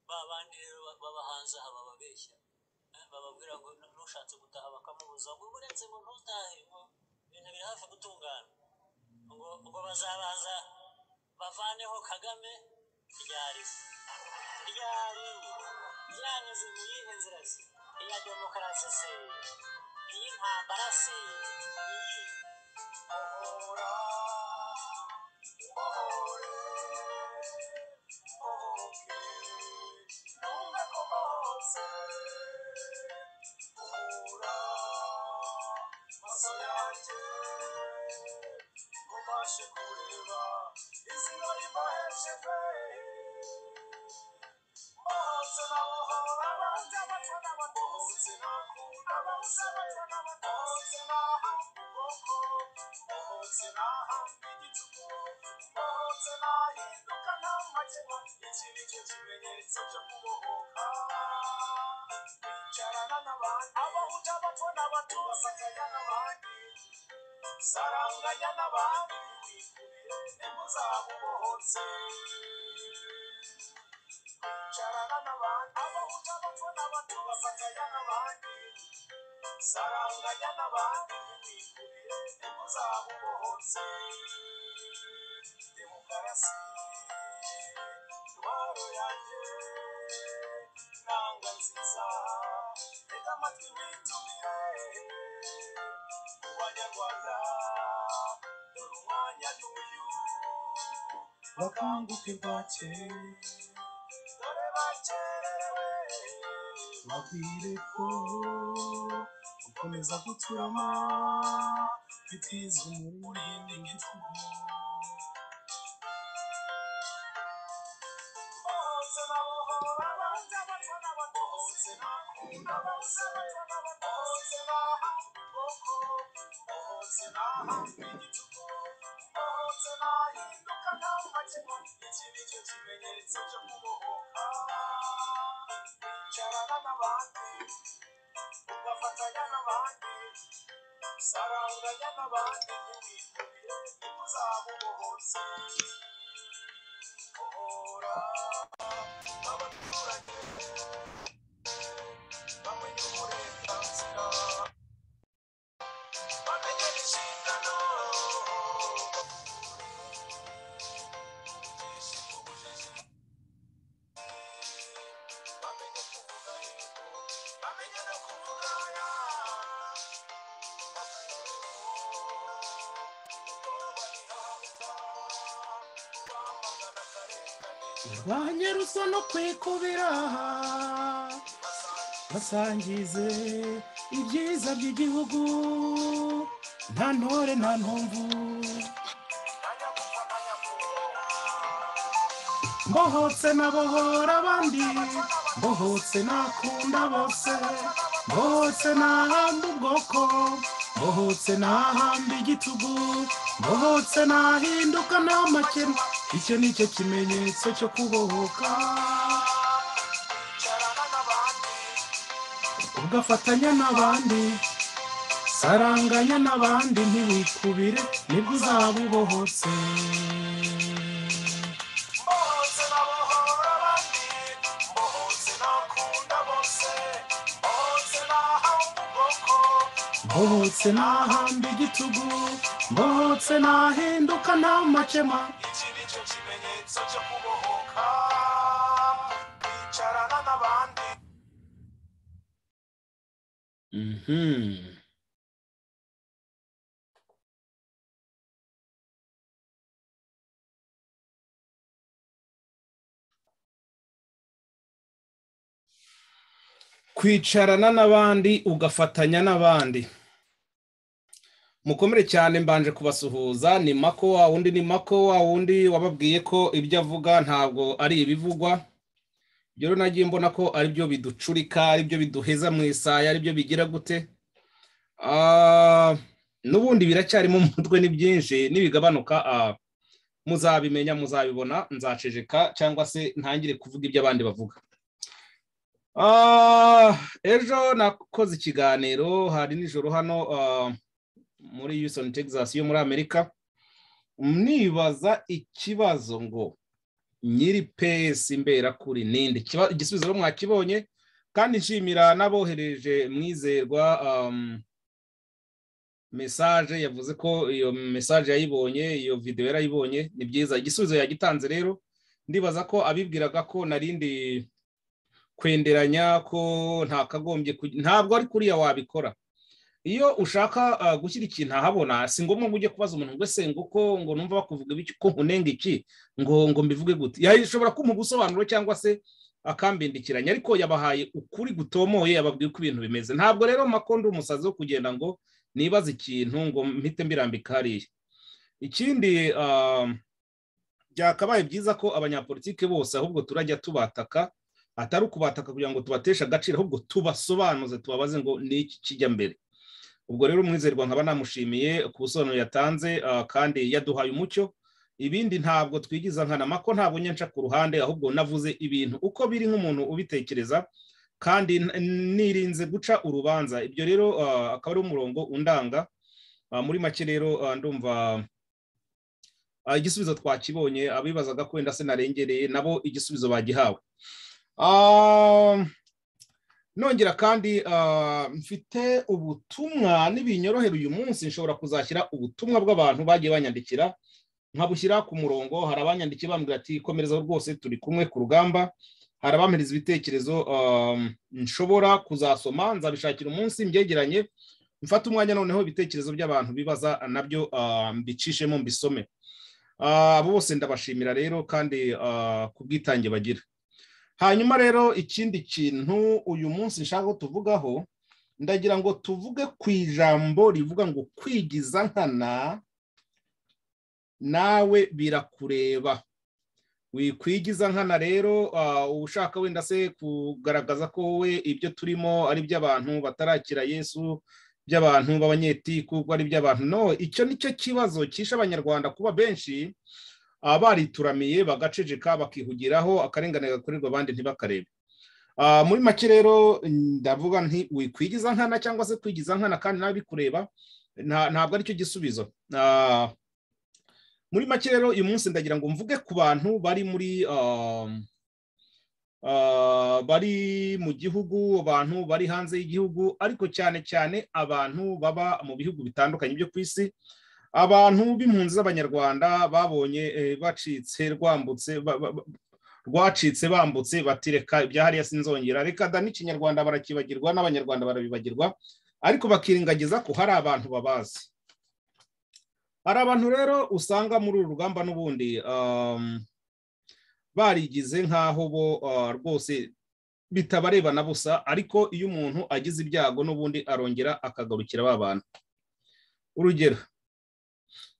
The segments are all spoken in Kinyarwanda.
ba bandi rero b'abahanzaha bababeshya bababwira ngo n'ushatse gutaha bakamubuza ngo uretse ngo ntutahe ngo ibintu biri hafi gutungana ngo ngo bazabaza bavaneho kagame ryari ryari ryanyuze mu yihe nzira se iya demokarasi se iy'intambara se iyi ohora ohore ohoke numve ko hose hura maso yanjye ubashe kureba izina ribaheshe pe Ohotse nabohora abandi abaca n'abato Ohotse nakunda abawuzi abaca n'abato Ohotse nahamba ubwoko Ohotse nahamba igicuku Ohotse nahinduka nta makemwa Iki ni cyo kimenyetso cyo kubohoka Kwicarana n'abandi Abahutu abato n'abato Basakanya n'abandi Saranganya n'abandi Wikubire intego zabo ubohotse Kwicarana n'abandi Abahutu abato n'abato Basakanya n'abandi Saranganya n'abandi Wikubire intego zabo ubohotse Demokarasi Intwaro yanjye Nanga nziza Tega amatwi mwitumire ku banyarwanda dore umwanya n'uyu bakanguke bwake dore bakerewe babwire ko gukomeza guturama biteza umurindi nk'icumu Ohotse nabohora abandi abaca n'abato Ohotse nakunda abawuzi abaca n'abato Ohotse nahamba ubwoko Ohotse nahamba igicuku Ohotse nahinduka nta makemwa Iki ni cyo kimenyetso cyo kubohoka Kwicarana n'abandi Ugafatanya n'abandi Saranganya n'abandi Ntiwikubire ntuzaba ubohotse Ohora abaturage bamenye uburenganzira bamenye inshingano bamenye kuvuga yego bamenye no kuvuga ya banyerusono kwikubira basangize ibyiza by'igihugu nta ntore nta ntumvu ntanyagupfa mbohotse nabohora abandi mbohotse nakunda bose mbohotse nahamba ubwoko mbohotse nahamba igitugu mbohotse nahinduka nta makemwa icyo ni cyo kimenyetso cyo kubohoka kwicarana n'abandi ugafatanya n'abandi saranganya n'abandi ntiwikubire nibwo uzaba ubohotse mbohotse nabohora abandi mbohotse nakunda bose mbohotse nahanga ubwoko mbohotse nahamba igitugu mbohotse nahinduka nta makemwa iki ni cyo kimenyetso cyo kubohoka kwicarana n'abandi Mhm. kwicarana n'abandi ugafatanya n'abandi mukomere cyane mbanje kubasuhuza ni mako wa wundi ni mako wa wundi wababwiye ko ibyo avuga ntabwo ari ibivugwa rero nagiye mbona ko aribyo biducurika aribyo biduheza mu isaya aribyo bigira gute Ah, n'ubundi biracyarimo umutwe ni byinshi nibigabanuka ah, muzabimenya muzabibona nzaceceka cyangwa se ntangire kuvuga ibyo abandi bavuga Ah, ejo nakoze ikiganiro hari nijoro hano ah, muri Houston Texas yo muri Amerika nibaza ikibazo ngo nyiri pesi imberakuri ninde Ikiba- igisubizo rero mwakibonye kandi nshimira n'abohereje mwizerwa um, mesaje yavuze ko iyo mesaje yayibonye iyo videwo yarayibonye ni byiza igisubizo yagitanze rero ndibaza ko abibwiraga ko narindi kwenderanya ko ntakagombye kugi- ntabwo ari kuriya wabikora iyo ushaka ah, gushyira ikintu ahabona si ngombwa ngo ujye kubaza umuntu ngo ese ngo uko ngo numva bakuvuga ibiki ko nkunenga iki ngo ngo mbivuge gute yashobora kumpa ubusobanuro cyangwa se akambindikiranya ariko yabahaye ukuri gutomoye yababwiye uko ibintu bimeze ntabwo rero makondo umusazi wo kugenda ngo nibaze ikintu ngo mpite mbirambika hariya ikindi ah, byakabaye byiza ko abanyapolitike bose ahubwo turajya tubataka atari ukubataka kugira ngo tubateshe agaciro ahubwo tubasobanuze tubabaze ngo ni iki kijya mbere ubwo rero umwizerwa nkaba namushimiye ku busobanuro yatanze ah, kandi yaduhaye umucyo ibindi ntabwo twigiza nkanama ko ntabwo nyanca ku ruhande ahubwo navuze ibintu uko biri nk'umuntu ubitekereza kandi n- nirinze guca urubanza ibyo rero ah, akaba ari umurongo undanga Ah, muri make rero ah, ndumva ah, igisubizo twakibonye abibazaga ko wenda se narengereye nabo igisubizo bagihawe Ah, nongera kandi ah, mfite ubutumwa nibinyorohera uyu munsi nshobora kuzashyira ubutumwa bw'abantu bagiye banyandikira nkabushyira ku murongo hari abanyandikiye bambwira ati komerezaho rwose turi kumwe ku rugamba hari abampiriza ibitekerezo ah, nshobora kuzasoma nzabishakira umunsi mbyegeranye mfate umwanya noneho ibitekerezo by'abantu bibaza nabyo ah, mbicishemo mbisome Ah, abo bose ndabashimira rero kandi ah, ku bwitange bagira hanyuma rero ikindi kintu uyu munsi nshaka ko tuvugaho ndagira ngo tuvuge ku ijambo rivuga ngo kwigiza nkana nawe birakureba wikwigiza nkana rero ah, ushaka wenda se kugaragaza ko wowe ibyo turimo ari iby'abantu batarakira yesu by'abantu b'abanyetiku ko ari iby'abantu no icyo ni cyo kibazo cyishe abanyarwanda kuba benshi Ah, barituramiye bagaceceka bakihugiraho akarengane gakorerwa abandi ntibakarebe Ah, muri make rero ndavuga nti wikwigiza nkana cyangwa se kwigiza nkana kandi nawe bikureba nta- ntabwo aricyo gisubizo Ah, muri make rero uyu munsi ndagira ngo mvuge ku bantu bari muri ah, ah, bari mu gihugu abantu bari hanze y'igihugu ariko cyane cyane abantu baba mu bihugu bitandukanye byo ku isi abantu b'impunzi z'abanyarwanda babonye eh, bacitse rwambutse ba- ba- ba- rwacitse bambutse bati reka ibya hariya sinzongera reka da n'ikinyarwanda barakibagirwa n'abanyarwanda barabibagirwa ariko bakirengagiza ko hari abantu babazi hari abantu rero usanga muri uru rugamba n'ubundi um, barigize nk'aho bo ah, rwose bitabareba na busa ariko iyo umuntu agize ibyago n'ubundi arongera akagarukira ba bantu urugero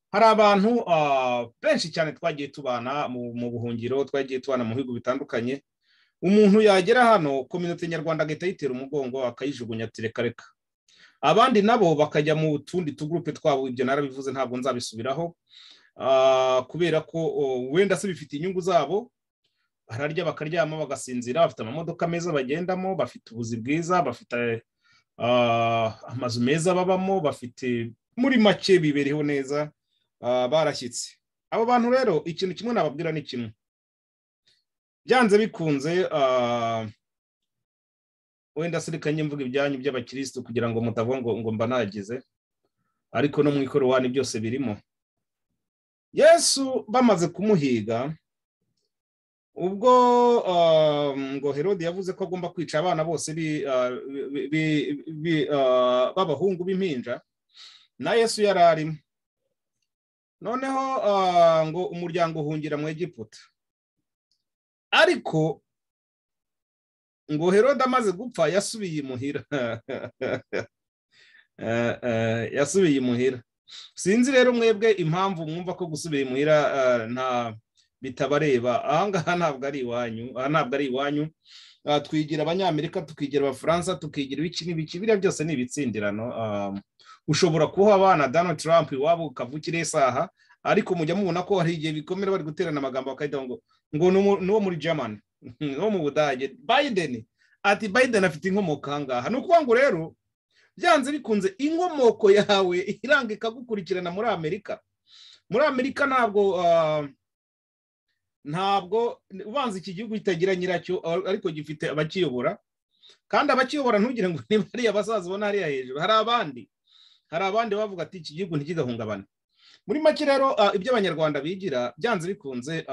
hari abantu ah, benshi cyane twagiye tubana mu mu buhungiro twagiye tubana mu bihugu bitandukanye umuntu yagera hano kominote nyarwanda agahita yitera umugongo akayijugunya ati reka reka abandi nabo bakajya mu tundi tugurupe twabo ibyo narabivuze ntabwo nzabisubiraho ah, kubera ko oh, wenda se bifite inyungu zabo bararya bakaryama bagasinzira bafite amamodoka meza bagendamo bafite ubuzi bwiza bafite ah, amazu meza babamo bafite muri make bibereho neza ah, barashyitse abo bantu rero ikintu kimwe nababwira ni kimwe byanze bikunze ah, wenda se reka njye mvuga ibyanyu by'abakirisitu kugira ngo mutavuga ngo ngo mba nagize ariko no mu ikorowani byose birimo yesu bamaze kumuhiga ubwo ah, ngo herode yavuze ko agomba kwica abana bose bi- ah, bi- bi- bi- ah, b'abahungu b'impinja na yesu yari arimo noneho ah, ngo umuryango uhungira mu egiputa ariko ngo herode amaze gupfa yasubiye imuhira Eh, eh, yasubiye imuhira sinzi rero mwebwe impamvu mwumva ko gusubira imuhira ah, nta bitabareba ahangaha ntabwo ari iwanyu aha ntabwo ari iwanyu Ah, twigira abanyamerika tukigira abafaransa tukigira ibiki n'ibiki biriya byose ni ibitsindirano Ah, ushobora kuba abana Donald Trump iwabo ukavukira isaha ariko mujya mubona ko hari igihe bikomera bari guterana amagambo bakahita ngo ngo ni umu- ni uwo muri German ni uwo mu Budage Biden ati Biden afite inkomoko ahangaha ni ukuvuga ngo rero byanze bikunze inkomoko yawe iranga ikagukurikirana muri Amerika muri Amerika ntabwo ah, ntabwo ubanza iki gihugu kitagira nyiracyo ariko gifite abakiyobora kandi abakiyobora ntugire ngo niba hariya basaza ubona hariya hejuru hari abandi hari abandi bavuga ati iki gihugu ntikigahungabane muri make rero ibyo abanyarwanda bigira byanze bikunze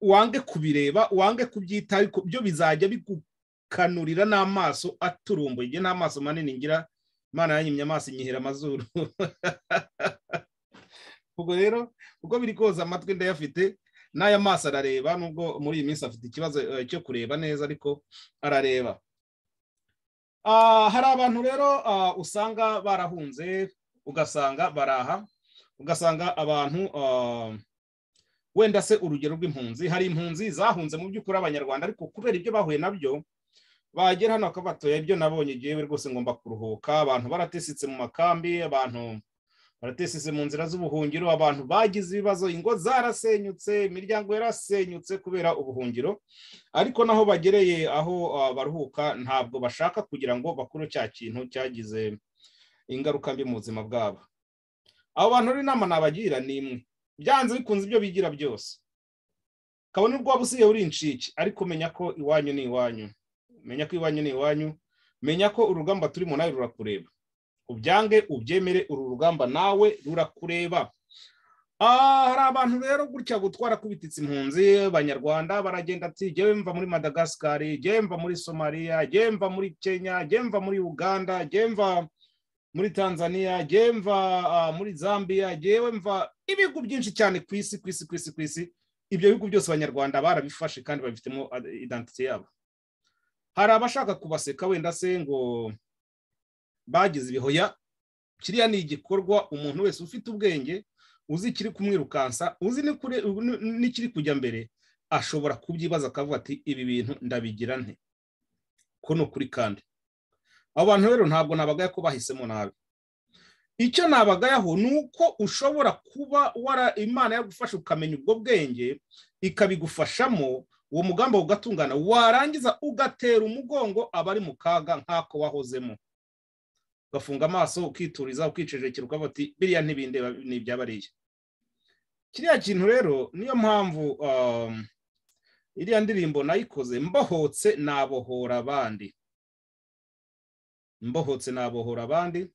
wange kubireba wange kubyitaho byo bizajya bigukanurira n'amaso aturumbuye igihe n'amaso manini ngira imana yanyimye amaso inyihera amazuru ubwo rero uko biri koza amatwi ndayafite n'aya maso arareba nubwo muri iyi minsi afite ikibazo cyo kureba neza ariko arareba hari abantu rero usanga barahunze ugasanga baraha ugasanga abantu wenda se urugero rw'impunzi hari impunzi zahunze mu by'ukuri abanyarwanda ariko kubera ibyo bahuye nabyo bagera hano bakabatoya ibyo nabonye igihe rwose ngomba kuruhuka abantu baratesetse mu makambi abantu baratesetse mu nzira z'ubuhungiro abantu bagize ibibazo ingo zarasenyutse imiryango yarasenyutse kubera ubuhungiro ariko naho bagereye aho baruhuka ntabwo bashaka kugira ngo bakure cya kintu cyagize ingaruka mbi mu buzima bwabo abo bantu rero inama nabagira ni imwe byanze bikunze ibyo bigira byose kabone ubwo waba usigaye uri incike ariko menya ko iwanyu ni iwanyu menya ko iwanyu ni iwanyu menya ko urugamba turimo nawe rurakureba ubyange ubyemere uru rugamba nawe rurakureba hari abantu rero gutya gutwara kubititse impunzi abanyarwanda baragenda ati jyewe mva muri madagascari jyewe mva muri somaliya jyewe mva muri kenya jyewe mva muri uganda jyewe mva muri tanzania jyewe mva muri zambia jyewe mva ibihugu byinshi cyane ku isi ku isi ku isi ku isi ibyo bihugu byose abanyarwanda barabifashe kandi babifitemo idantite yabo hari abashaka kubaseka wenda se ngo bagize ibihoya kiriya ni igikorwa umuntu wese ufite ubwenge uzi ikiri kumwirukansa uzi n'ikiri kujya mbere ashobora kubyibaza akavuga ati ibi bintu ndabigira nte ko ni ukuri kandi abo bantu rero ntabwo nabagaya ko bahisemo nabi icyo nabagayaho ni uko ushobora kuba wara imana yagufasha ukamenya ubwo bwenge ikabigufashamo uwo mugamba ugatungana warangiza ugatera umugongo abari mu kaga nk'ako wahozemo ugafunga amaso ukituriza ukicecekera ukavuga uti biriya ntibindeba ni iby'abariya kiriya kintu rero niyo mpamvu iriya ndirimbo nayikoze mbohotse nabohora abandi mbohotse nabohora abandi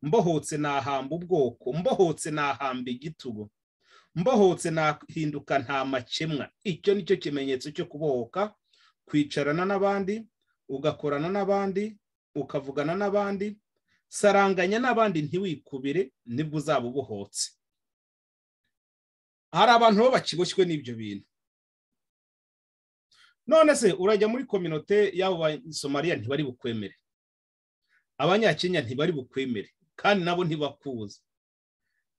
mbohotse nahamba ubwoko mbohotse nahamba igitugu mbohotse nahinduka nta makemwa icyo ni cyo kimenyetso cyo kubohoka kwicarana n'abandi ugakorana n'abandi ukavugana n'abandi saranganya n'abandi ntiwikubire nibwo uzaba ubohotse hari abantu bo bakiboshywe n'ibyo bintu none se urajya muri kominote y'abo Somaliya ntibari bukwemere abanyakenya ntibari bukwemere kandi nabo ntibakuzi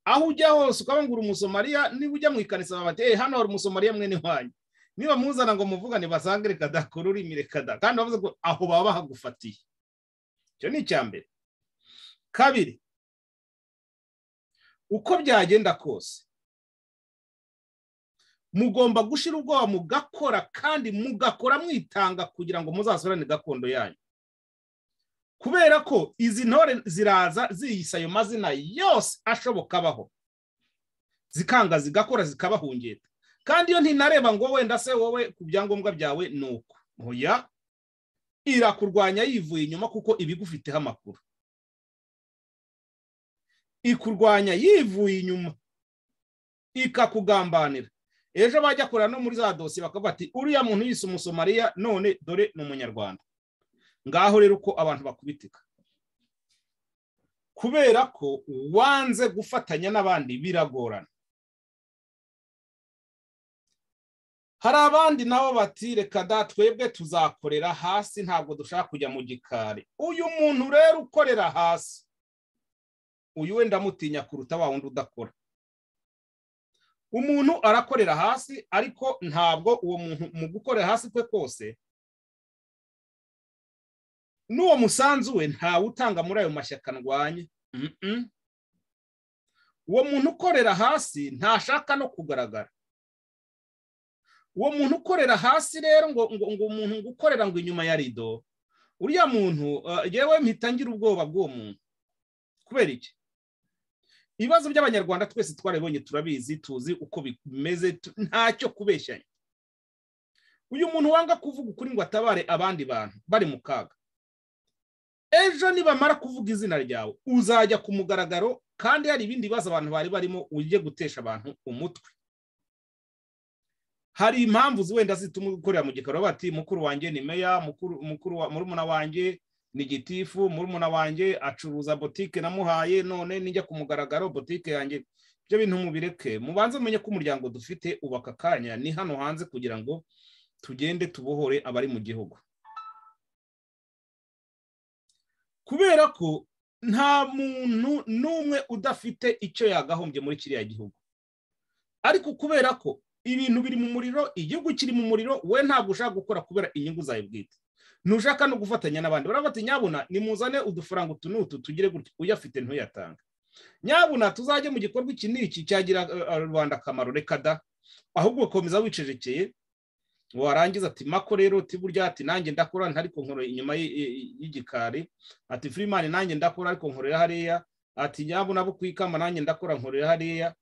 aho ujya hose ukabangura umusomariya niba ujya mu ikanisa baba bati hano hari umusomariya mwene wanyu niba muzana ngo muvugane basange reka da kururimi reka da kandi bavuze ko aho baba bahagufatiye icyo ni icya mbere kabiri uko byagenda kose mugomba gushyira ubwoba mugakora kandi mugakora mwitanga kugira ngo muzasurane gakondo yanyu kubera ko izi ntore ziraza ziyisa ayo mazina yose ashoboka abaho zikanga zigakora zikabahungeta kandi iyo ntinareba ngo wenda se wowe ku byangombwa byawe ni uko ntuya irakurwanya yivuye inyuma kuko ibigufiteho amakuru ikurwanya yivuye inyuma ikakugambanira ejo bajya kureba no muri za dosiye bakavuga ati uriya muntu yise umusomariya none dore ni umunyarwanda ngaho rero uko abantu bakubitika kubera ko wanze gufatanya n'abandi biragorana hari abandi nabo bati reka da twebwe tuzakorera hasi ntabwo dushaka kujya mu gikari uyu muntu rero ukorera hasi uyu we ndamutinya kuruta wa wundi udakora umuntu arakorera hasi ariko ntabwo uwo muntu mu gukorera hasi kwe kose n'uwo musanzu we ntawe utanga muri ayo mashyaka ndwanya uwo muntu ukorera hasi ntashaka no kugaragara uwo muntu ukorera hasi rero ngo ngo umuntu ngo ukorera ngo inyuma ya rido uriya muntu yewe mpita ngira ubwoba bw'uwo muntu kubera iki ibibazo by'abanyarwanda twese twarabibonye turabizi tuzi uko bimeze tu- ntacyo kubeshyanya uyu muntu wanga kuvuga ukuri ngo atabare abandi bantu bari mu kaga ejo nibamara kuvuga izina ryawe uzajya ku mugaragaro kandi hari ibindi bibazo abantu bari barimo ujye gutesha abantu umutwe hari impamvu zi- wenda zituma ukorera mu gikaro bati mukuru wanjye ni meya mukuru mukuru wa murumuna wanjye ni gitifu murumuna wanjye acuruza botike namuhaye none nijya ku mugaragaro botike yanjye ibyo bintu mubireke mubanze mumenye ko umuryango dufite ubu aka kanya ni hano hanze kugira ngo tugende tubohore abari mu gihugu kubera ko nta muntu n'umwe udafite icyo yagahombye muri kiriya gihugu ariko kubera ko ibintu biri mu muriro igihugu kiri mu muriro we ntabwo ushaka gukora kubera inyungu zawe bwite ntushaka no gufatanya n'abandi baravuga bati nyabuna nimuzane udufaranga utu n'utu tugire gutya uyafite ntuyatanga nyabuna tuzajye mu gikorwa iki n'iki cyagira eh, rubanda akamaro reka da ahubwo ugakomeza wicecekeye warangiza ati mako rero uti burya ati nanjye ndakora ntari kunkoro inyuma y- y- y'igikari ati firimani nanjye ndakora ariko nkorera hariya ati nyabuna bo kwikama nanjye ndakora nkorera hariya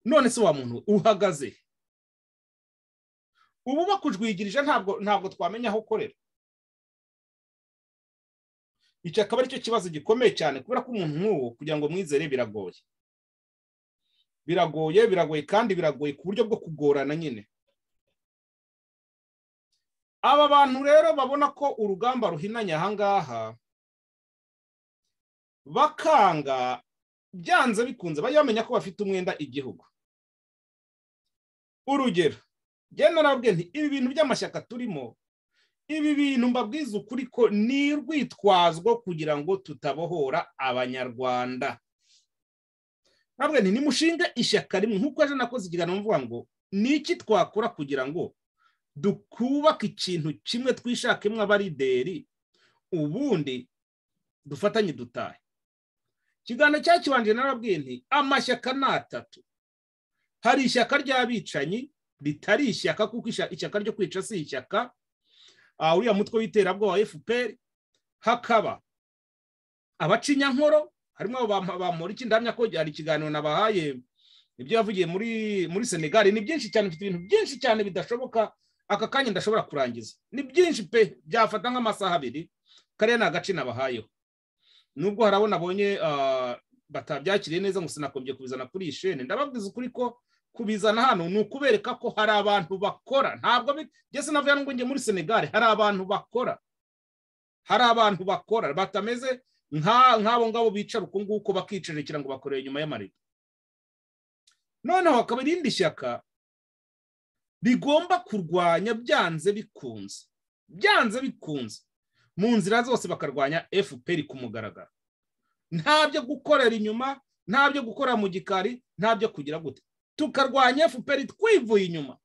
none se wa muntu uhagaze ubu bakujwigirije ntabwo ntabwo twamenya aho ukorera icyo akaba ari cyo kibazo gikomeye cyane kubera ko umuntu nk'uwo kugira ngo mwizere biragoye biragoye biragoye kandi biragoye ku buryo bwo kugorana nyine aba bantu rero babona ko urugamba ruhinanye ahangaha bakanga byanze bikunze bajya bamenya ko bafite umwenda igihugu urugero njye narababwiye nti ibi bintu by'amashyaka turimo ibi bintu mbabwiza ukuri ko ni urwitwazwo kugira ngo tutabohora abanyarwanda ntabwo nti nimushinge ishyaka rimwe nk'uko ejo nakoze ikiganiro mvuga ngo ni iki twakora kugira ngo dukubake ikintu kimwe twishakemo abarideri ubundi dufatanye dutahe ikiganiro cyakibanje narabwiye nti amashyaka ni atatu hari ishyaka ry'abicanyi ritari ishyaka kuko isha- ishyaka ryo kwica si ishyaka ah, uriya mutwe w'iterabwoba fpr hakaba abacinyankoro harimo abo bampa- bampora iki ndahamya ko hari ikiganiro nabahaye ibyo yavugiye muri muri senegali ni byinshi cyane mfite ibintu byinshi cyane bidashoboka aka kanya ndashobora kurangiza ni byinshi pe byafata nk'amasaha abiri kariya ni agace nabahayeho nubwo hari abo nabonye ah, batabyakiriye neza ngo sinakombye kubizana kuri iyi shene ndababwiza ukuri ko kubizana hano ni ukubereka ko hari abantu bakora ntabwo bi- njye sinavuga ngo njye muri senegali hari abantu bakora hari abantu bakora batameze nka- nk'abo ngabo bicara uko nguko bakicerekera ngo bakorere inyuma y'amarido noneho hakaba irindi shyaka rigomba kurwanya byanze bikunze byanze bikunze mu nzira zose bakarwanya fpr ku mugaragaro nta byo gukorera inyuma nta byo gukora mu gikari nta byo kugira gute tukarwanya fpr twivuye inyuma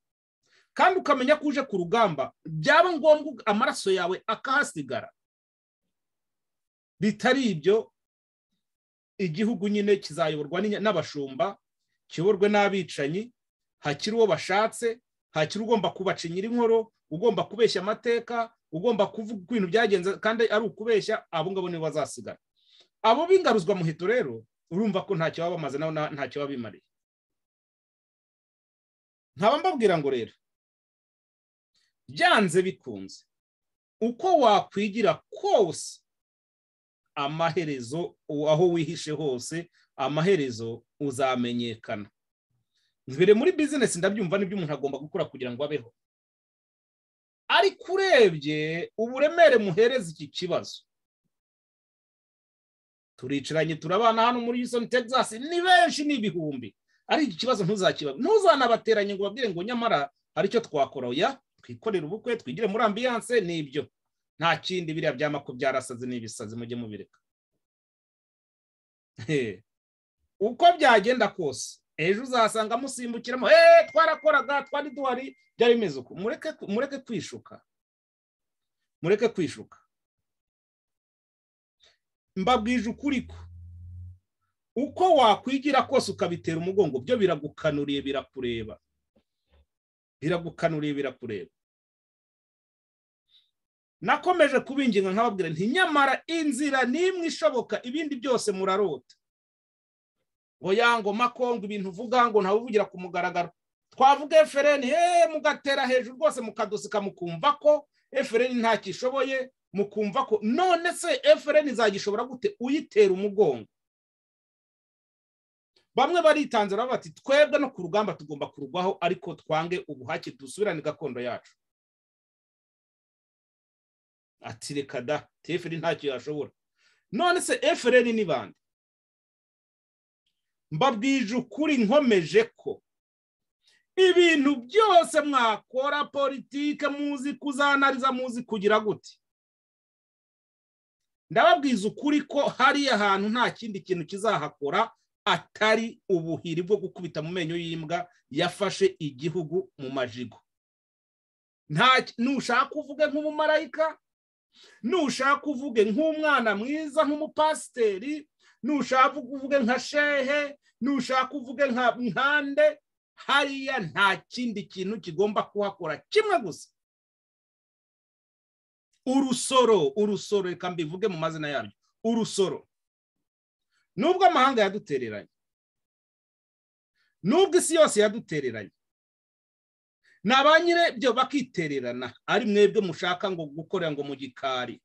kandi ukamenya ko uje ku rugamba byaba ngombwa ug- amaraso yawe akahasigara bitari ibyo igihugu nyine kizayoborwa n'inya- n'abashumba kiyoborwe n'abicanyi hakiri uwo bashatse hakiri ugomba kubaca nyir'inkoro ugomba kubeshya amateka ugomba kuvuga uko ibintu byagenze kandi ari ukubeshya abo ngabo nibo bazasigara abo b'ingaruzwa muheto rero urumva ko ntacyo baba bamaze nabo na- ntacyo baba bimariye nkaba mbabwira ngo rero byanze bikunze uko wakwigira kose amaherezo u- aho wihishe hose amaherezo uzamenyekana mbere muri bizinesi ndabyumva n'ibyo umuntu agomba gukora kugira ngo abeho ariko urebye uburemere muhereza iki kibazo turicaranye turabana hano muri Houston Texas ni benshi ni ibihumbi ari iki kibazo ntuzakiba ntuzanabateranye ngo babwire ngo nyamara hari icyo twakora oya twikorere ubukwe twigire muri ambiyanse ni ibyo nta kindi biriya byamako byarasaze n'ibisazi mujye mubireka He. uko byagenda kose ejo uzasanga musimbukiramo eee twarakoraga twari duhari byari bimeze uko mureke mureke kwishuka mureke kwishuka mbabwije ukuri ko uko wakwigira kose ukabitera umugongo byo biragukanuriye birakureba biragukanuriye birakureba nakomeje kubinginga nkababwira nti nyamara inzira n'imwe ishoboka ibindi byose murarota oya ngo makongo ibintu uvuga ngo ntabuvugira ku mugaragaro twavuga efereni he mugatera hejuru rwose mukadusika mukumva ko efereni ntakishoboye mukumva ko none se efereni izagishobora gute uyitera umugongo bamwe baritanze bati twebwe no ku rugamba tugomba kurugwaho ariko twange ubuhake dusubirane gakondo yacu ati reka da teferi ntacyo yashobora none se efereni ni bande mbabwije ukuri nkomeje ko ibintu byose mwakora politike muzi kuzanariza muzi kugira gute ndababwiza ukuri ko hariya hantu nta kindi kintu kizahakora atari ubuhiri bwo gukubita mu menyo y'imbwa yafashe igihugu mu majigo ntushaka uvuge nk'umumarayika nushaka uvuge nk'umwana mwiza nk'umupasiteri nushaka uvuge nka shehe nushaka uvuge nka nkande hariya nta kindi kintu kigomba kuhakora kimwe gusa urusoro urusoro reka mbivuge mu mazina yabyo urusoro nubwo amahanga yadutereranye nubwo isi yose yadutereranye ni abanyirabyo bakitererana ari mwebwe mushaka ngo gukorera ngo mu gikari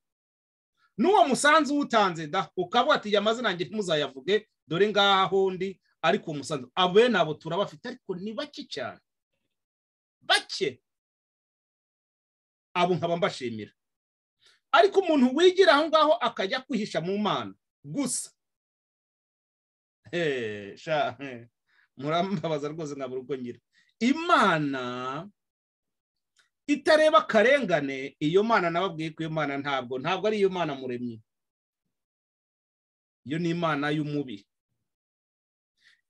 n'uwo musanzu uwutanze da ukavuga ati jya amazina yanjye ntimuzayavuge dore ngaho undi ariko uwo musanzu abo nabo turabafite ariko ni bake cyane bake abo nkaba mbashimira ariko umuntu wigira aho ngaho akajya kwihisha mu mana gusa murambabaza rwose nkabura uko ngira imana itareba akarengane iyo mana nababwiye ko iyo mana ntabwo ntabwo ari iyo mana muremye iyo ni imana y'umubi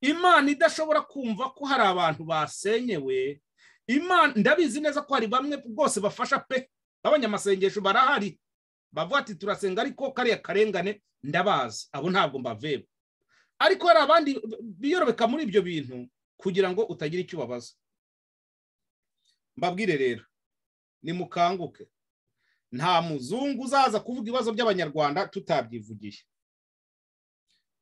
imana idashobora kumva ko hari abantu basenyewe imana ndabizi neza ko hari bamwe rwose bafasha pe b'abanyamasengesho barahari bavuga ati turasenga ariko kariya karengane ndabazi abo ntabwo mbaveba ariko hari abandi biyorobeka muri ibyo bintu kugira ngo utagira icyo ubabaza mbabwire rero nimukanguke nta muzungu uzaza kuvuga ibibazo by'abanyarwanda tutabyivugiye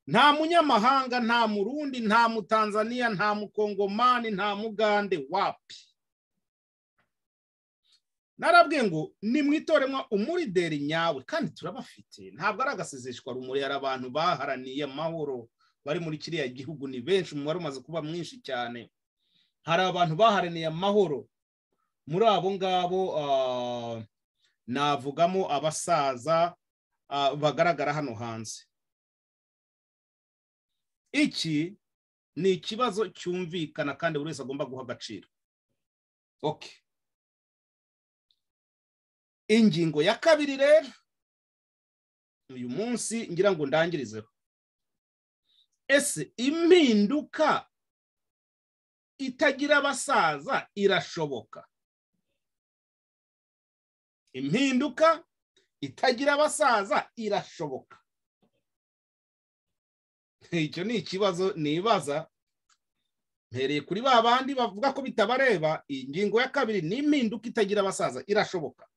nta munyamahanga nta murundi nta mutanzaniya nta mukongomani nta mugande wapi narabwiye ngo nimwitoremo umurideri nyawe kandi turabafite ntabwo ari agasezeshwa rumuri hari abantu baharaniye amahoro bari muri kiriya gihugu ni benshi umubare umaze kuba mwinshi cyane hari abantu baharaniye amahoro muri abo ngabo navugamo abasaza bagaragara hano hanze iki ni ikibazo cyumvikana kandi buri wese agomba guha agaciro oke ingingo ya kabiri rero uyu munsi ngira ngo ndangirizeho ese impinduka itagira abasaza irashoboka impinduka itagira abasaza irashoboka icyo ni ikibazo nibaza mpereye kuri ba bandi bavuga ko bitabareba iyi ngingo ya kabiri ni impinduka itagira abasaza irashoboka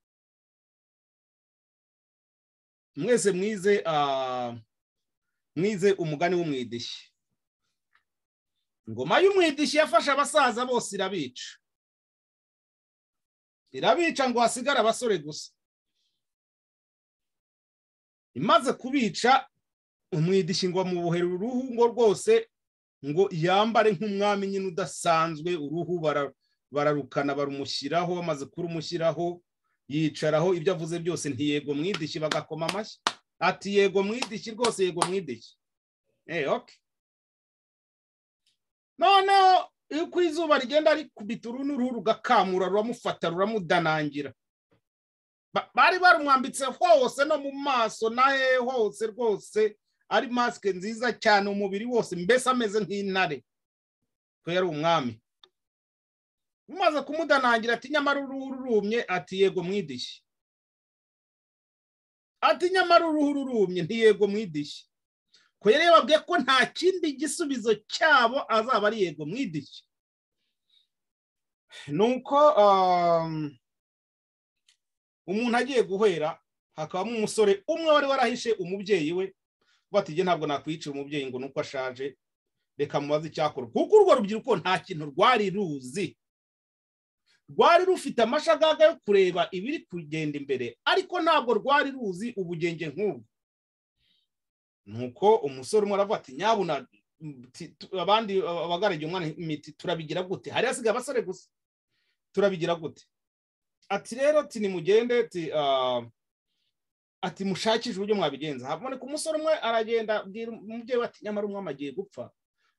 mwese mwize mwize umugani w'umwidishi ingoma y'umwidishi yafashe abasaza bose irabica irabica ngo hasigare abasore gusa imaze kubica umwidishi ngo bamubohere uruhu ngo rwose ngo yambare nk'umwami nyine udasanzwe uruhu bararukana barumushyiraho bamaze kurumushyiraho yicaraho ibyo avuze byose ntiyego mwidishi bagakoma amashyi ati yego mwidishyi rwose yego mwidishyi oke noneho uko izuba rigenda rikubita uruhu n'uruhu rugakamura ruramufata ruramudanangira bari barumwambitse hose no mu maso na he hose rwose ari masike nziza cyane umubiri wose mbese ameze nk'intare ko yari umwami umaze kumudanangira ati nyamara uruhu rurumye ati yego mwidishyi ati nyamara uruhu rurumye ntiyego mwidishyi ko yari yababwiye ko nta kindi gisubizo cyabo azaba ari yego mwidishyi ni uko umuntu agiye guhera hakabamo umusore umwe wari warahishe umubyeyi we bati ntabwo nakwicira umubyeyi ngo nuko ashaje reka mubaze icyakora kuko urwo rubyiruko nta kintu rwari ruzi rwari rufite amashagaga yo kureba ibiri kugenda imbere ariko ntabwo rwari ruzi ubugenge nk'ubwo nuko umusore umwe aravuga ati nyabuna abandi abagaragiye umwana imiti turabigira gute hari hasigaye abasore gusa turabigira gute ati rero ati nimugende ati ati mushakishe uburyo mwabigenza haboneka umusore umwe aragenda abwira umubyeyi we ati nyamara umwami agiye gupfa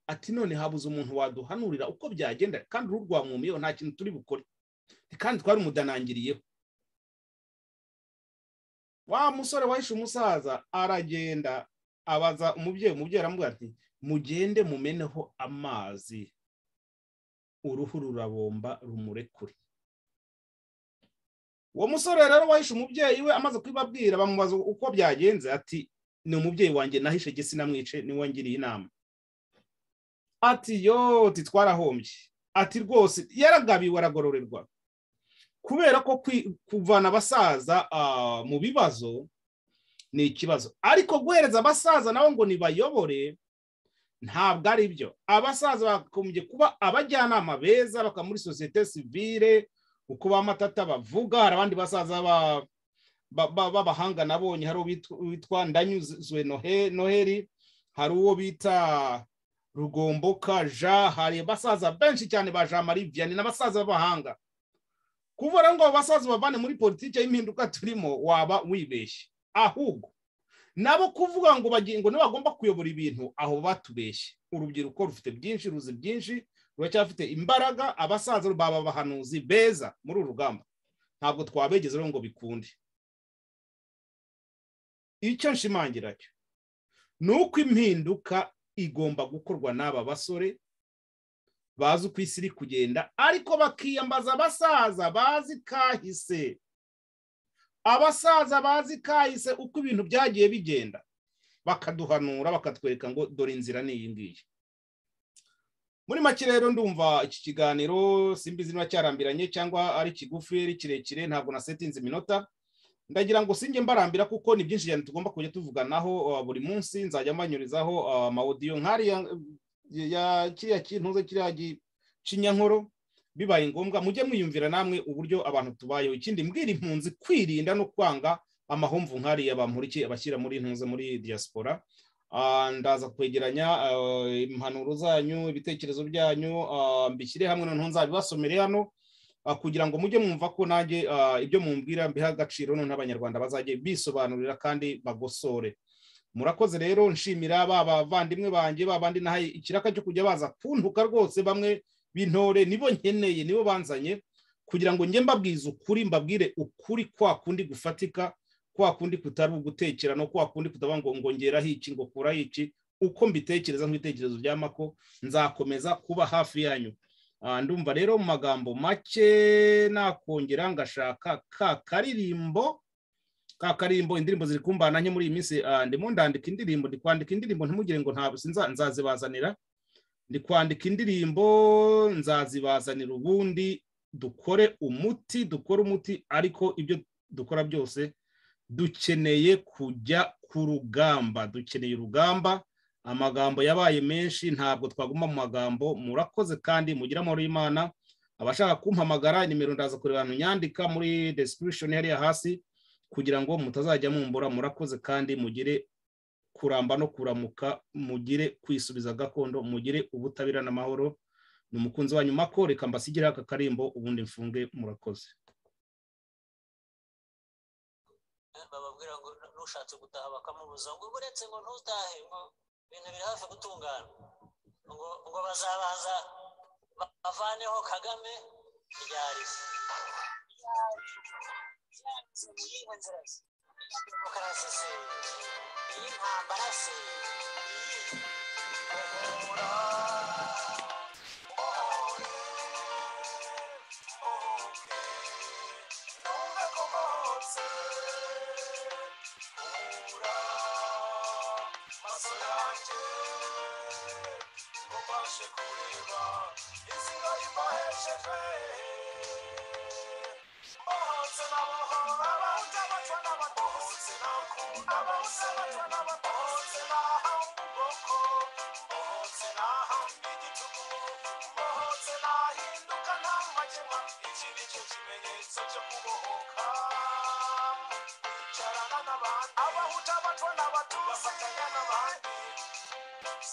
ati none habuze umuntu waduhanurira uko byagenda kandi uruhu rwamwumiyeho nta kintu turi bukore kandi twari umudanangiriyeho wa musore wahishe umusaza aragenda abaza umubyeyi umubyeyi aramubwira ati mugende mumeneho amazi uruhu rurabomba rumurekure uwo musore rero wahishe umubyeyi we amaze kubibabwira bamubaza uko byagenze ati ni umubyeyi wanjye nahishe gesi namwice niwe ngiriye inama ati yoti twarahombye ati rwose yaragabiwe aragororerwa kubera ko kuvana abasaza mu bibazo ni ikibazo ariko guhereza abasaza nabo ngo nibayobore ntabwo ari byo abasaza bakomeje kuba abajyanama beza bakaba muri sosiyete sivire uko ba matata bavuga hari abandi basaza b'abahanga nabonye hari uwitwa ndanyuzwe noheli hari uwo bita rugomboka ja hari abasaza benshi cyane ba jean marie vianney n'abasaza b'abahanga kubura ngo abo basaza babane muri politiki y'impinduka turimo waba wibeshye ahubwo nabo kuvuga ngo bagingo niba bagomba kuyobora ibintu aho batubeshye urubyiruko rufite byinshi ruzi byinshi ruracyafite imbaraga abasaza baba abahanuzi beza muri uru rugamba ntabwo twabegeze rero ngo bikunde icyo nshimangira cyo ni uko impinduka igomba gukorwa n'aba basore bazi uko isi iri kugenda ariko bakiyambaza abasaza bazi kahise abasaza bazi kahise uko ibintu byagiye bigenda bakaduhanura bakatwereka ngo dore inzira ni iyi ngiyi muri make rero ndumva iki kiganiro simbizi niba cyarambiranye cyangwa ari kigufi ari kirekire ntabwo nasetinze iminota ndagira ngo singe mbarambira kuko ni byinshi cyane tugomba kujya tuvuganaho buri munsi nzajya mbanyurizaho amawodiyo nk'ariya kiriya kintuze kiriya gicinyankoro bibaye ngombwa mujye mwiyumvira namwe uburyo abantu tubayeho ikindi mbwira impunzi kwirinda no kwanga amahomvu nk'ariya bamurikiye abashyira muri intunze muri diaspora ndaza kwegeranya impanuro zanyu ibitekerezo byanyu mbishyire hamwe noneho nzabibasomere hano kugira ngo mujye mwumva ko nanjye ibyo mumbwira mbiha agaciro noneho abanyarwanda bazajye bisobanurira kandi bagosore murakoze rero nshimira ba bavandimwe banjye ba bandi nahaye ikiraka cyo kujya baza kuntuka rwose bamwe b'intore nibo nkeneye nibo banzanye kugira ngo njye mbabwize ukuri mbabwire ukuri kwa kundi gufatika kwa kundi kutari ugutekera no kwa kundi kutaba ngo ngongera hiki ngo kura hiki uko mbitekereza nk'ibitekerezo bya mako nzakomeza kuba hafi yanyu ndumva rero mu magambo make nakongera ngashaka ka karirimbo ka karirimbo indirimbo ziri kumbana nke muri iyi minsi ndimo ndandika indirimbo ndi kwandika indirimbo ntimugire ngo ntabwo nzazibazanira ndi kwandika indirimbo nzazibazanira ubundi dukore umuti dukore umuti ariko ibyo dukora byose dukeneye kujya ku rugamba dukeneye urugamba amagambo yabaye menshi ntabwo twaguma mu magambo murakoze kandi mugira amahoro y'imana abashaka kumpamagara nimero ndaza kureba ahantu nyandika muri description hariya hasi kugira ngo mutazajya mumbura murakoze kandi mugire kuramba no kuramuka mugire kwisubiza gakondo mugire ubutabera n'amahoro ni umukunzi wanyu mako reka mbasigireho aka karimbo ubundi mfunge murakoze bababwira ngo nushatse gutaha bakamubuza ngo uretse ngo ntutahe ngo ibintu biri hafi gutungana ngo ngo bazabanza bavaneho kagame ryari se mu yihe nzira se demokarasi se iy'intambara se Oh, n'abandi abahutu abatwa n'abatutsi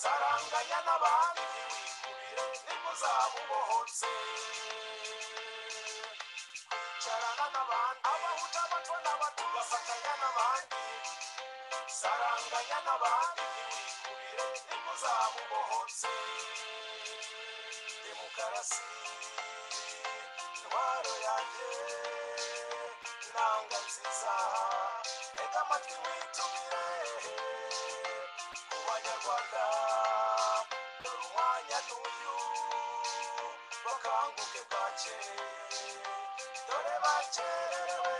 saranganya n'abandi nimuzabubohotse carana n'abandi abahutu abatwa n'abatutsi bafatanya n'abandi saranganya n'abandi nimuzabubohotse demokarasi intwaro yanjye intanga nziza tega amatwi witumire ku banyarwanda dore umwanya n'uyu bakanguke bwake dore bakerewe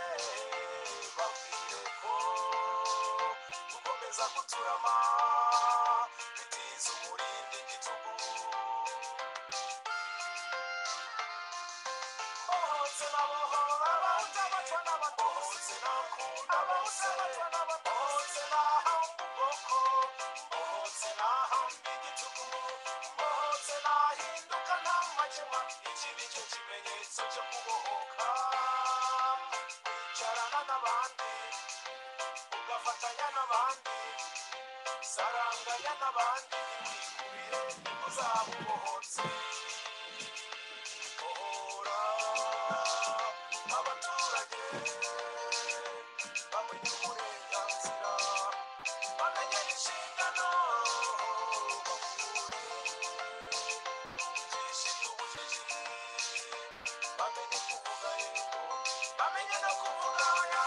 babwire ko gukomeza guturama bitiza umurindi igitugu bohotse nabohora bahunze abatwa n'abatohotse nakunda bohotse abatwa n'abatohotse nahamba ubwoko bohotse nahamba igitugu bohotse nahinduka nta makemwa iki ni cyo kimenyetso cyo kubohoka wicarana n'abandi ugafatanya n'abandi saranganya n'abandi wikubire uzaba ubohotse Ohora, abaturage bamenye uburenganzira bamenye inshingano bakure ibyishimo ubujiji bamenye kuvuga yego bamenye no kuvuga oya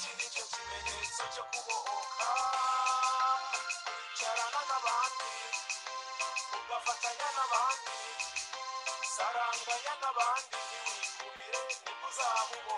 cyo kubohoka carana n'abandi ugafatanya n'abandi saranganya n'abandi ntiwikubire niko uzabubohoka